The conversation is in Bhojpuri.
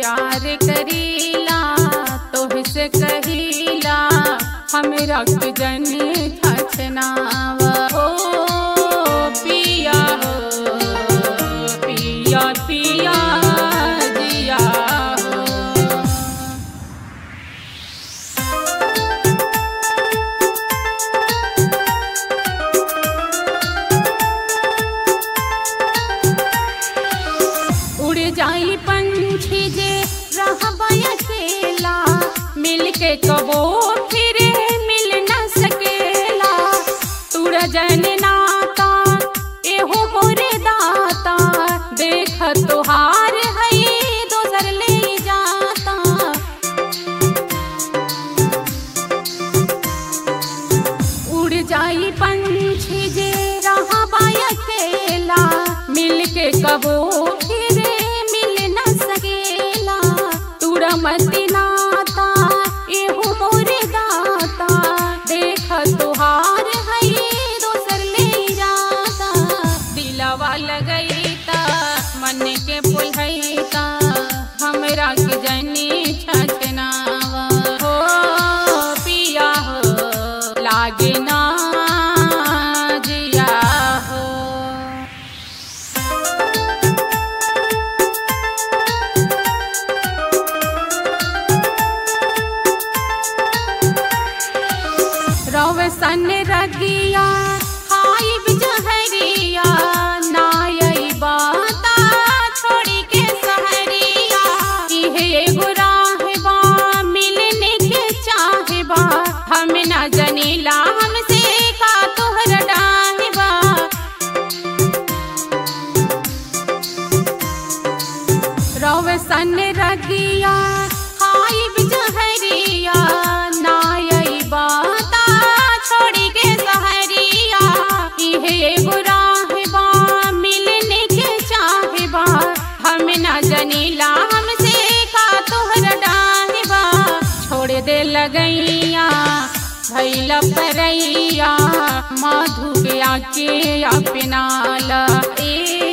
प्यार करीला तोहसे कहीला हमरा के जनी छछनावा हो पिया हो पिया पिया जिया हो उड़ जाई पंछी जे रहबा अकेला मिल के कबो फिर मिल न सकेला तुड़ जन नाता एहो मोरे दाता देख तोहार है दोसर ले जाता उड़ जाई पंछी जे रहा अकेला मिल के कबो फिर मिल न सकेला तुरा मती नाता एहो मोरे दाता देख तोहार है दोसर ले जाता दिलवा लगैता मन के पुलहैता हमरा के जनी छछनावा हो पिया हो लागे ना जिया हो रवसन रगिया हाई बिजहरिया नायई बाता छोड़ी के सहरिया इहे एगो राहबा मिलने के चाहबा हम न जनीला हमसे का तोहर डाहबा रवसन रगिया हाई बिजहरिया नायई बाता छोड़ी के सहरिया इहे एगो राहबा मिलने के चाहबा हम न जनीला हमसे का तोहर डाहबा छोड़ दे लगैया भैला परैया मधु के आके अपनाला ए